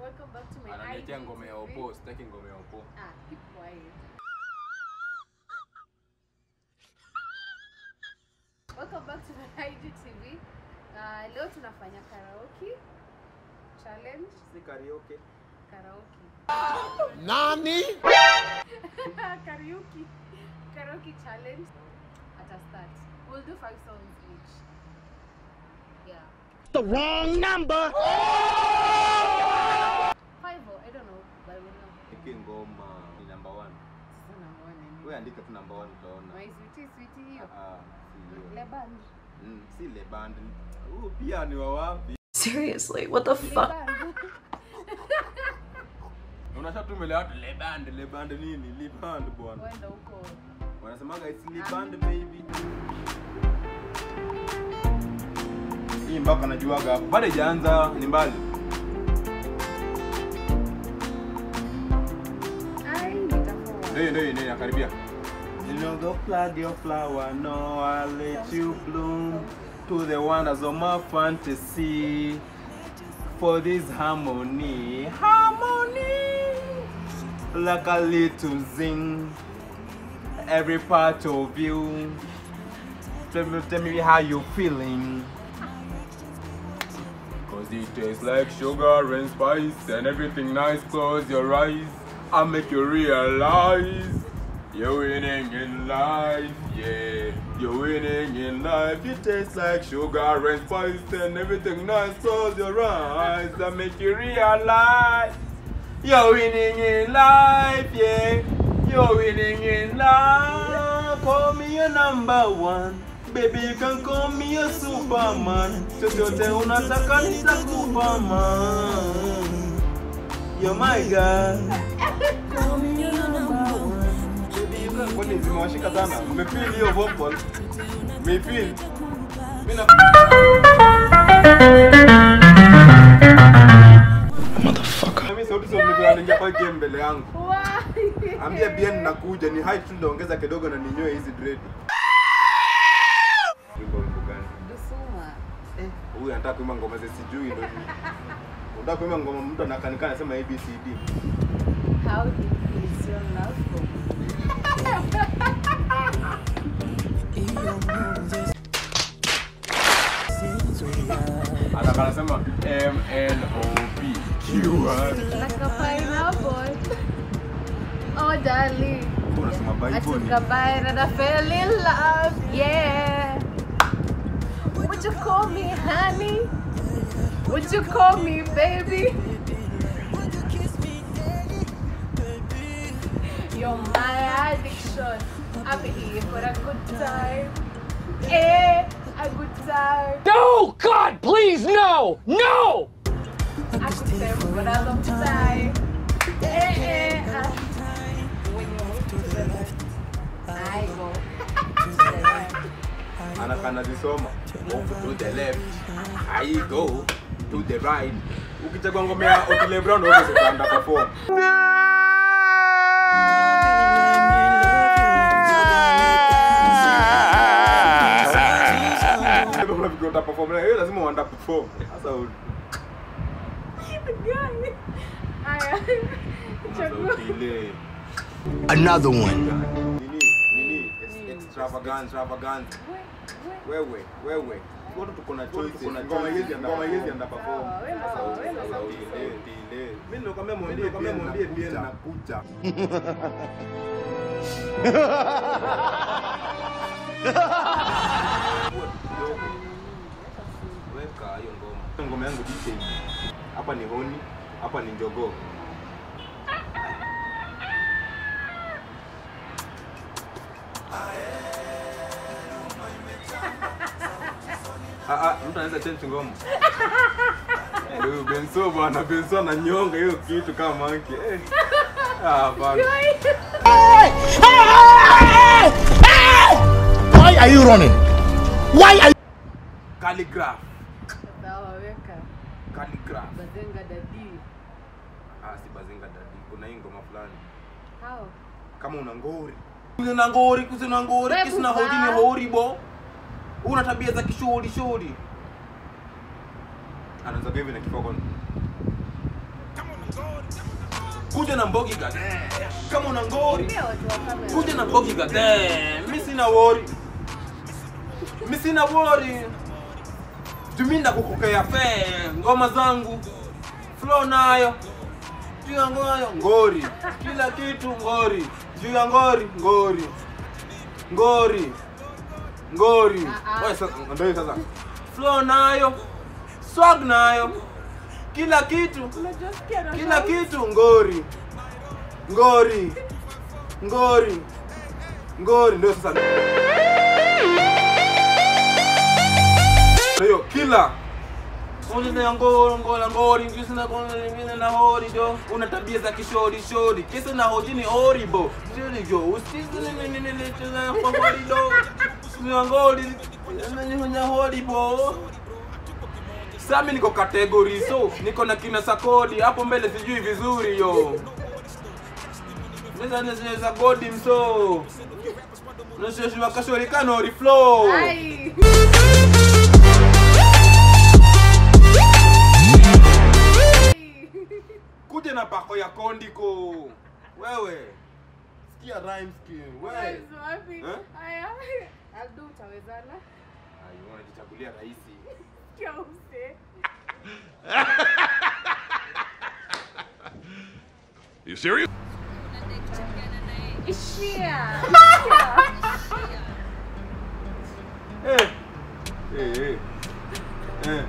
Welcome back to my Ananiletea IG ngoma ya TV. opo, sitaki ngoma ya opo. Ah, keep quiet. Welcome back to my IGTV. Uh, leo tunafanya karaoke challenge. Si karaoke. Karaoke. Nani? karaoke. Karaoke challenge. At a start. We'll do five songs each. Yeah. The wrong number. Five or I don't know, but we'll know. Hiki ngoma ni number one. Sasa naona nini? Wewe andika tu number one utaona. My sweetie, sweetie hiyo. Ah, si hiyo. Le band. Mm, si le band. Huu pia ni wa wapi? Seriously, what the Le fuck? band. Unasha tu mbele ya watu le band, le band nini? Le band bwana. Wenda huko. Wanasemaga it's le band baby. Hii mpaka najuaga hapo. Bado haijaanza ni mbali. Ai, nitakuwa. Ndio ndio ndio nakaribia. You know go plant your flower, no I let you bloom to the wonders of my fantasy. For this harmony, harmony, like a little zing, every part of you. Tell me, tell me how you feeling. Cause it tastes like sugar and spice and everything nice. Close your eyes, I'll make you realize you're winning in life. Yeah, you're winning in life. It tastes like sugar and spice and everything nice. Close your eyes, I'll make you realize you're winning in life. Yeah, you're winning in life. Call me your number one. Baby, you can call me a superman. Chochote unataka nitakupa man. You're my girl. Call me your number one. Baby, you can- Kwani zimewashika sana? Mmefeel hiyo vocal? Mmefeel? Mimi na Mimi sauti sio mlivyo anaingia kwa game mbele yangu. Why? Ambia bien nakuja ni height tu ndaongeza kidogo na ninyoe hizi dread. Wimbo wimbo gani? Dusuma. Huyu anataka kuimba ngoma za sijui ndio. Unataka kuimba ngoma mtu anakanika anasema ABCD. How deep is your love for me? Anataka anasema M N O P Q R. Like a pineapple. Oh, darling. Unasema I Bible took ni a bite and I fell in love. Yeah. Would you call me honey? Would you call me baby? You're my addiction. I'm here for a good time. Eh, a good time. No, God, please, no, no. I could say for a long time. Eh, eh, ah. When you move to the left, I go to the right. anaka anazisoma. Move to the left. I go to the right. Ukichagua ngoma ya Otile Brown wewe utaenda perform. Ndio kuna vitu utaperform na hiyo lazima uanda perform. Sasa u- Gani? Haya. sasa Chagua. Otile. Another one. Nini? Nini? Ex- Extravagant, extravagant. We- we- Wewe, wewe. Wote tuko na choice. Ngoma hizi ngoma hizi anda perform. Sawa, wewe Sasa sawa, wewe sasa sawa. Otile, Otile. Mimi ndio kama mwambie kama mwambie bien nakuja. kidogo. Weka hiyo ngoma. Ngoma yangu DJ. Hapa ni honi, hapa ni njogoo. Ah, ah, mtu anaweza change ngoma. Eh, Huyu Benso bwana, Benso ananyonga hiyo kitu kama monkey. Eh. Ah, bana. Why are you running? Why are you? Calligraph. Sawa, weka. Calligraph. Bazenga dadi. Ah, si bazinga dadi. Kuna hii ngoma fulani. How? kama una ngori una ngori kusina ngori Wewe kisina kuvaa. hodi ni hori bo una tabia za kishori shori anaanza hivi na kifoko kuja na mbogi gade kama una ngori Pia watu wa kamera. kuja na mbogi gade mi sina wori mi sina wori tuminda kukokea fe ngoma zangu flow nayo juu ya ngoyo ngori kila kitu ngori juu ya ngori ngori ngori ngori Ah, ah. Wewe sasa ndio hiyo sasa flow nayo swag nayo kila kitu Unajua sikia na kila sauti. kitu ngori ngori ngori ngori ndio sasa Kwa hiyo kila Unina ngoro ngola ngori ngisi na kona lingine na hori jo una tabia za kishori shori kisa na hoji ni horrible shori jo usisi ni ni ni ni tuna kwa hori do ni ngori ni ni horrible Sami niko category so niko na kina sakodi hapo mbele sijui vizuri yo. Nisa nisa godi mso. Nashashwa kashori kano reflow. Ai. Kuja na pako ya kondiko. Wewe. Sikia rhyme scheme. Wewe. Wapi? Eh? Aya. Abdu utawezana? Ai, unajichagulia rahisi. Sikia use. You serious? Ishia. Eh. Eh eh. Eh.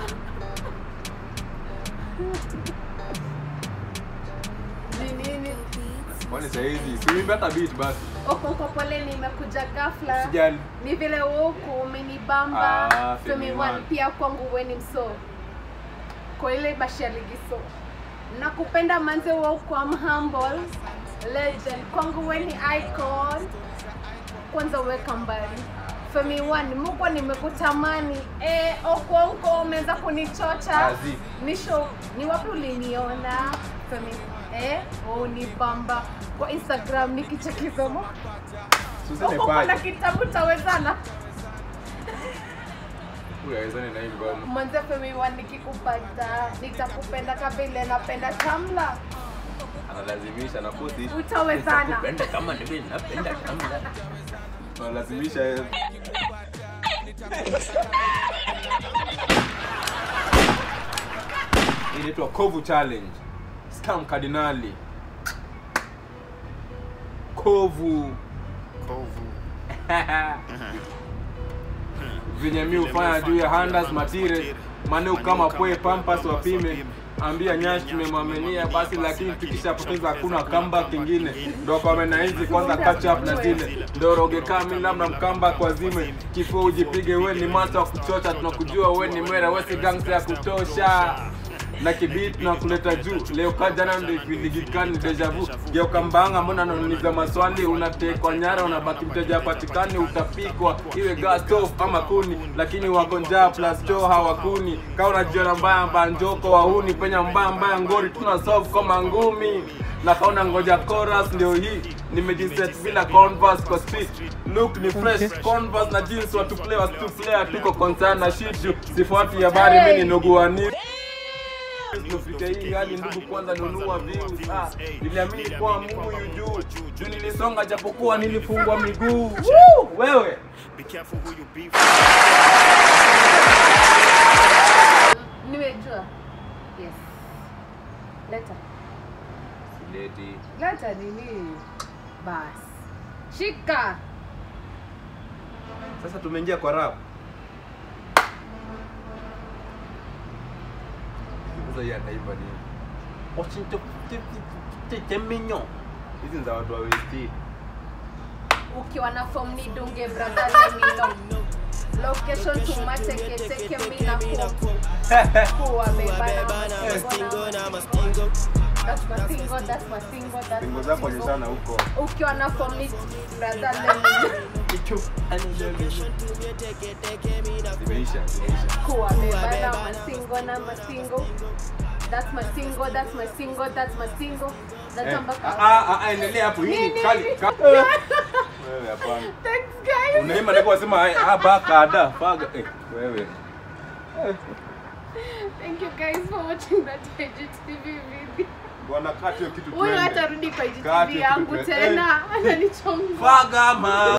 Ni nini? Kwani saa hizi siwimbe hata beat basi. Okonko pole nimekuja ghafla. Sijali. Ni vile woku umenibamba. Ah, Femi Femi one One. pia kwangu weni mso. Kwa ile bashi ya ligiso. Nakupenda manze woku I'm humble. Legend kwangu weni icon. Kwanza weka mbali. Femi one muko nimekutamani. Eh, Okonko umeweza kunichocha. Azi. Nisho ni wapi uliniona? Femi eh, oh ni bamba kwa Instagram nikichekizamo. Susene Uko kuna paje. kitabu tawezana. Huyu awezane na hii ngoma. Mwanzo Femi wa nikikupata nitakupenda kabile napenda tamla. Analazimisha na puti. Utawezana. kama mimi napenda kamla. Analazimisha yeye. Hii inaitwa Kovu Challenge. Scam Cardinali. Kovu. venye mi hufanya juu ya handas matire maneu kama pwe pampas wapime ambia nyash tumemwaminia basi lakini tukishapoteza hakuna kamba kingine ndo kwamena hizi kwanza catch up na zile ndo roge kami labda mkamba kwa zime kifo ujipige we ni mata wa kuchocha tunakujua we ni mwera we si gangsta ya kutosha na kibit na kuleta juu leo kajana ndo ipiligikani deja vu geuka mbanga mbona nauliza maswali unatekwa nyara unabaki mteja patikani utapikwa iwe gas stove ama kuni lakini wako njaa plus choo hawakuni kaa unajiona mbaya mbaya njoko wahuni penya mbaya mbaya ngori tuna solve kama ngumi na kaona ngoja chorus ndio hii nimejiset bila converse kwa street look ni fresh converse na jeans watu play watu play tuko concern na shit juu sifuati habari mimi ni nuguani Tufike hii hadi ndugu kwanza nunua views ah, niliamini kuwa Mungu yu juu juu nilisonga japokuwa nilifungwa miguu Woo! wewe Be careful who you be Nimejua. Yes. Leta. Leti Leta nini? Bas. Shika. sasa tumeingia kwa rap sasa hii ataiva nini Washington temenyo hizi ni za watu wa westi Ukiwa na form ni dunge brother let me know. Location tumateketeke mina ku. Kuwa bebana mastingo na mastingo. That's my single, that's my single, that's pingo my zako single. onyeshana huko Ukiwa na form ni brother let me know. zimeisha zimeisha kuwa bebana masingo na masingo that's my single that's my single that's my single that's Eh, mpaka ah, ah, ah, endelea hapo hii ni Nini? kali ka- wewe hapana thanks guys unaima ndipo wasema ah baka ada faga eh wewe thank you guys for watching that IGTV video bwana kati hiyo kitu huyu twende. hatarudi kwa Kati IGTV kitu yangu twende. tena ananichonga Faga man